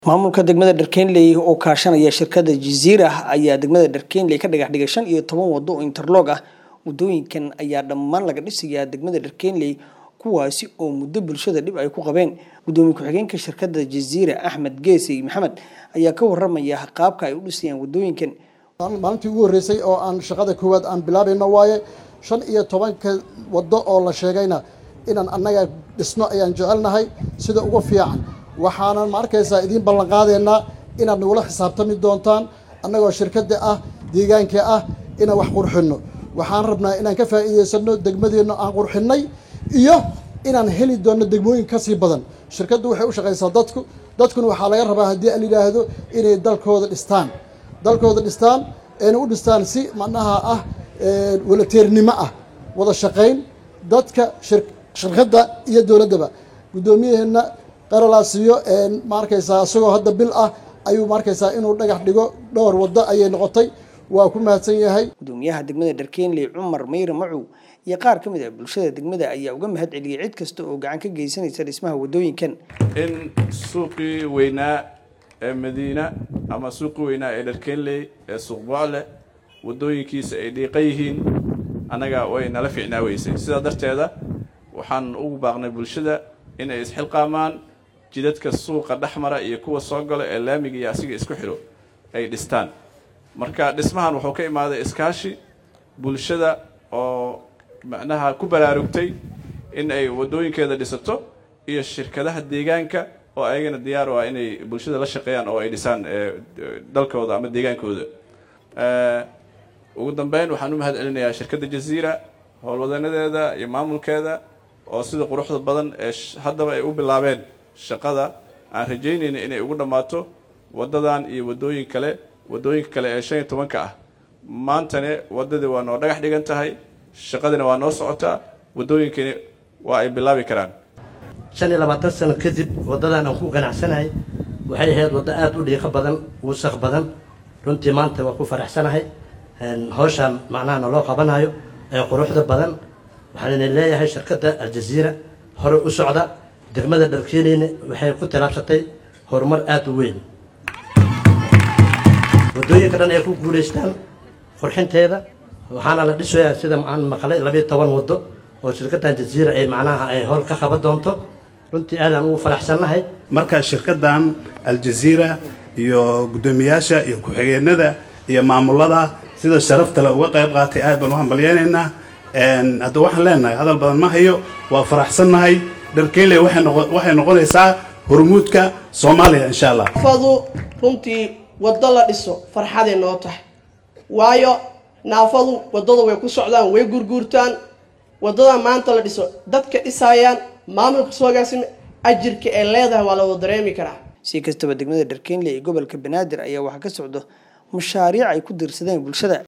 maamulka degmada dharkeenley oo kaashanaya shirkada jaziira ayaa degmada dharkeenley ka dhagax dhigay shan iyo toban wado oo interlog ah wadooyinkan ayaa dhammaan laga dhisayaa degmada dharkeenley kuwaasi oo muddo bulshada dhib ay ku qabeen gudoomiye ku-xigeenka shirkada jaziira axmed geesey maxamed ayaa ka waramaya qaabka ay u dhisayaan wadooyinkan maalintii ugu horreysay oo aan shaqada koowaad aan bilaabayno waaye shan iyo tobanka waddo oo la sheegayna inaan annaga dhisno ayaan jecelnahay sida ugu fiican waxaanan ma arkaysaa idiin ballan qaadaynaa inaad nagula xisaabtami doontaan annagoo shirkadda ah deegaanka ah inaan wax qurxinno waxaan rabnaa inaan ka faa'iidaysano degmadeenna aan qurxinnay iyo inaan heli doonno degmooyin ka sii badan shirkaddu waxay u shaqaysaa dadku dadkuna waxaa laga rabaa haddii aan yidhaahdo inay dalkooda dhistaan dalkooda dhistaan ayna u dhistaan si macnaha ah walateernimo ah wada shaqayn dadka shirkadda iyo dowladdaba guddoomiyaheenna qaralaasiyo ma arkaysaa isagoo hadda bil ah ayuu ma arkaysaa inuu dhagax dhigo dhowr waddo ayay noqotay waa ku mahadsan yahay gudoomiyaha degmada dharkeenley cumar meyre macow iyo qaar ka mid ah bulshada degmada ayaa uga mahad celiyay cid kasta oo gacan ka geysanaysa dhismaha wadooyinkan in suuqii weynaa ee madiina ama suuqii weynaa ee dharkeenley ee suuqbocle wadooyinkiisa ay dhiiqa yihiin annaga way nala fiicnaa weysay sidaa darteeda waxaan ugu baaqnay bulshada inay isxilqaamaan jidadka suuqa dhexmara iyo kuwa soo gala ee laamiga iyo asiga isku xidho ay dhistaan marka dhismahan wuxuu ka imaaday iskaashi bulshada oo macnaha ku baraarugtay in ay waddooyinkeeda dhisato iyo shirkadaha deegaanka oo ayagana diyaar u ah inay bulshada la shaqeeyaan oo ay dhisaan dalkooda ama deegaankooda ugu dambeyn waxaan u mahad celinayaa shirkadda jaziira howlwadanadeeda iyo maamulkeeda oo sida quruxda badan ee haddaba ay u bilaabeen shaqada aan rajaynayna inay ugu dhammaato waddadan iyo waddooyin kale waddooyinka kale ee shan iyo tobanka ah maantane waddadii waa noo dhagax dhigan tahay shaqadina waa noo socotaa waddooyinkani waa ay bilaabi karaan shan iyo labaatan sano kadib waddadan aan ku ganacsanahay waxay ahayd waddo aada u dhiiqo badan wasaq badan runtii maanta waa ku faraxsanahay hawshaan macnaha naloo qabanayo ee quruxda badan waxaan idin leeyahay shirkadda aljaziira hore u socda degmada dharkeeneyna waxay ku tilaabsatay horumar aada u weyn waddooyinka dhan ay ku guulaystaan qurxinteeda waxaana la dhisayaa sida aan maqlay labayo toban waddo oo shirkaddan jaziira ay macnaha ay howl ka qaban doonto runtii aadaan ugu faraxsannahay marka shirkaddan aljaziira iyo guddoomiyaasha iyo ku-xigeenada iyo maamulada sida sharafta le uga qayb qaatay aad baan u hambalyeynaynaa hadda waxaan leenahay hadal badan ma hayo waa faraxsannahay dharkeyle waxay noqonaysaa hormuudka soomaaliya insha allah naafadu runtii waddo la dhiso farxaday noo tahay waayo naafadu waddada way ku socdaan way gurguurtaan waddada maanta la dhiso dadka dhisaayaan maamulka soogaasime ajirka ay leedahay waa la wada dareemi karaa si kastaba degmada dharkeenley ee gobolka banaadir ayaa waxaa ka socdo mashaariic ay ku diirsadeen bulshada